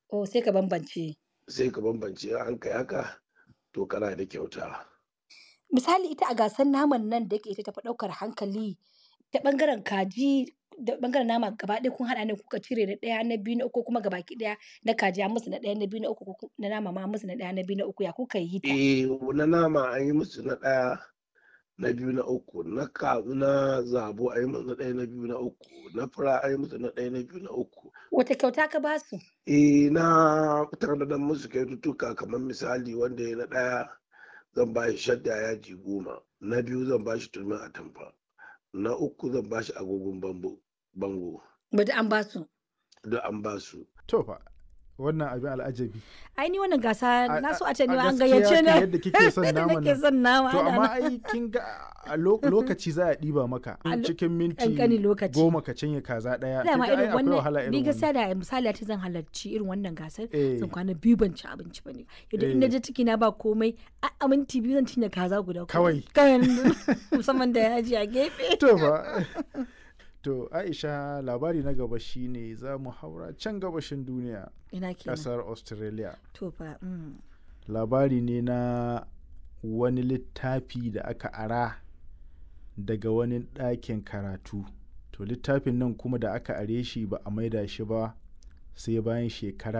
Oh, sai ka bambance. sai ka bambance in an kai haka to kana da kyauta. Misali ita a gasar naman nan da yake ita tafi ɗaukar hankali ta ɓangaren kaji da ɓangaren nama gaba ɗaya kun haɗa ne kuka cire na ɗaya, na biyu, na uku ko kuma gabaki ɗaya na kaji an musu na ɗaya, na biyu, na uku ko ku na nama ma an musu na ɗaya, na biyu, na uku ya kuka yi ta? Eh, na nama an yi musu na ɗaya, na biyu, na uku, na ka na zabo an yi musu na ɗaya, na biyu, na uku, na fura an yi musu na ɗaya, na biyu, na uku. Wace kyauta ka ba su? Eh, na tanadar musu kyaututtuka kamar misali wanda ya na ɗaya zan ba shi shadda yaji goma, na biyu zan ba shi turmin atamfa, na uku zan ba shi agogon bango bango. Ba duk an ba su. Duk an ba su. To fa, wannan abin al'ajabi. Ai ni wannan gasa A- na so a- a ce ni a ma an gaskiya gayyace kan ni. yadda kike son Yadda naman nake nan. son nama. To ana amma nan. ai kin ga a lo- lokaci za a ɗiba maka A lo- cikin minti ƙanƙanin lokaci. goma ka cinye kaza ɗaya. Dama Kin ga ai irin akwai wahala wannan ni irin gaskiya wannan. da misali ta zan halarci irin wannan gasar Eh. zan kwana biyu ban ci abinci ba ne yadda in na Eh. je ciki na ba komai a a minti biyu zan cinye kaza guda Kawai. kawai musamman da yaji a gefe To fa. To Aisha labari na gaba shine za mu haura can gabashin duniya ina kenan ƙasar Australia. to fa mm. labari ne na wani littafi da aka ara daga wani ɗakin karatu to littafin nan kuma da aka are shi ba a maida shi ba sai bayan shekara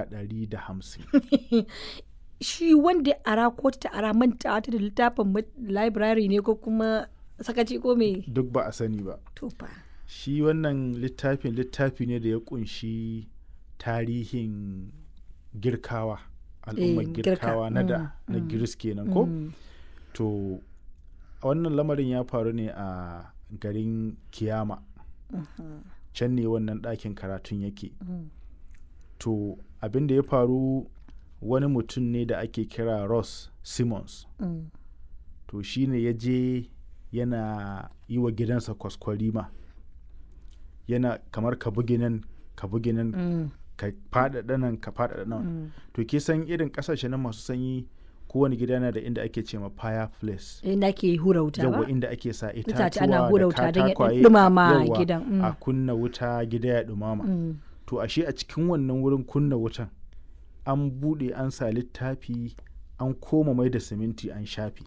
150 shi wanda ya ara ko ta ara manta ta da littafin ma- library ne ko kuma sakaci ko me duk ba a sani ba to fa shi wannan littafin littafi ne da ya kunshi tarihin girkawa al'ummar Eh, girka, girkawa na da mm, na mm, giris kenan ko Mm. to wannan lamarin ya faru ne a garin kiyama can ne wannan ɗakin karatun yake Mm. to abin da ya faru wani mutum ne da ake kira ross simmons Mm. to shi ne ya je yana yi wa gidansa kwaskwarima yana kamar ka bugi nan ka bugi nan Mm. ka faɗaɗa nan ka faɗaɗa nan Mm. to ke san irin ƙasashe na masu sanyi kowane gida yana da inda ake ce ma fireplace inda ke hura wuta ba yawa inda ake sa Itace itatuwa ana hura da wuta don ya katakwaye ɗumama yawa, gidan, mm. a kunna wuta gida ya ɗumama Mm. to ashe a cikin wannan wurin kunna wutan an buɗe an sa littafi an koma mai da siminti an shafi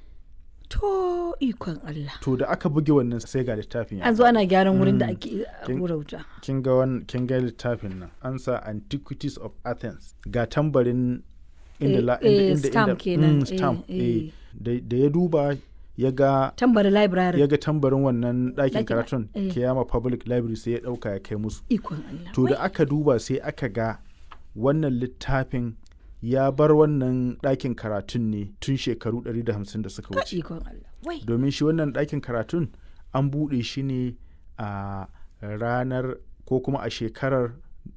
to ikon Allah to da aka buge wannan sai ga littafin ya an zo ana gyaran wurin da Mm. ake Kin- hura wuta kin ga wan kin ga littafin nan an sa antiquities of athens ga tambarin inda Eh, la eh, inda inda stamp inda- kenan, mm, eh, stamp eh. eh. da da ya duba ya ga tambari library ya ga tambarin wannan ɗakin Ɗakin- karatun eh. kiyama public library sai ya ɗauka ya kai musu ikon Allah to da Wai, aka duba sai aka ga wannan littafin ya bar wannan ɗakin karatun ne tun shekaru 150 da suka ka wuce ikon Allah wai domin shi wannan ɗakin karatun an buɗe shi ne a ranar ko kuma a shekarar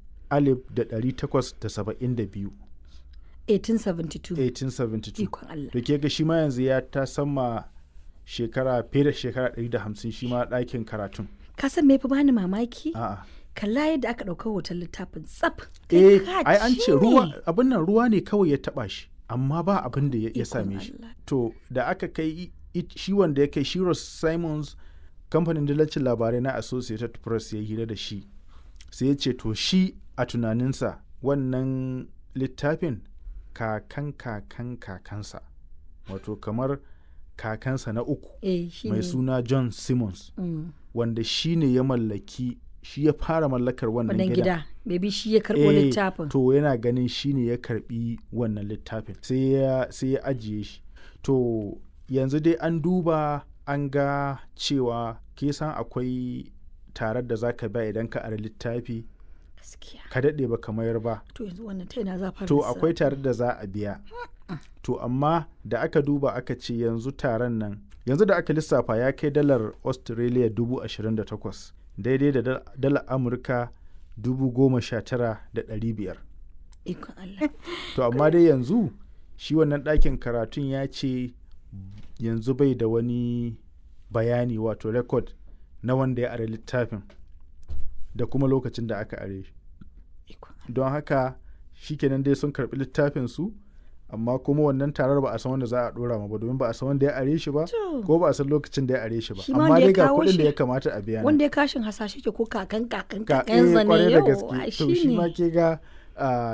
1872 1872 1872 ikon Allah da ke ga shi ma yanzu ya ta sama shekara fiye da shekara 150 shi ma ɗakin karatun ka san me fa bani mamaki a'a kalla yadda aka ɗauka hoton littafin tsaf eh Kai ka ai an ci ce ruwa ne. abin nan ruwa ne kawai ya taba shi amma ba abin da ya ya Ikon same shi Allah. to da aka kai i- i- shi wanda ya kai shi Ross Simons kamfanin dillacin labarai na Associated Press ya hira da shi sai ya ce to shi a tunaninsa wannan littafin kakan kakan kakansa wato kamar kakansa na uku eh shi mai ne suna John Simmons Mm. wanda shi ne ya mallaki shi ya fara mallakar wannan wannan gidan gida maybe shi ya karɓo Eh, littafin To yana ganin shi ne ya karbi wannan littafin sai ya sai ya ajiye shi. To yanzu dai an duba an ga cewa ke san akwai tarar da zaka ba idan ka ara littafi gaskiya ka daɗe ba mayar ba. to yanzu wannan ta yana za fara To lissafi. akwai tarar da za a biya. To amma da aka duba aka ce yanzu taron nan yanzu da aka lissafa ya kai dalar Australia dubu ashirin da takwas daidai da dal- dalar Amurka dubu goma sha tara da ɗari biyar. ikon Allah To amma dai yanzu shi wannan ɗakin karatun ya ce yanzu bai da wani bayani wato rekod na wanda ya are littafin da kuma lokacin da aka are shi. ikon Don haka shikenan dai sun karɓi littafin su amma kuma wannan tarar ba a san wanda za a ɗora ma ba domin ba a san wanda ya are shi ba To. ko ba a san lokacin da ya are shi ba Shi ma amma wanda ya dai ga kawo kuɗin da shi- ya kamata a biya nan. wanda ya kashin hasashe ke ko kakan kakan Ka- kakan eh, zane kwarai da yau gaske to shi ma ke ga ah,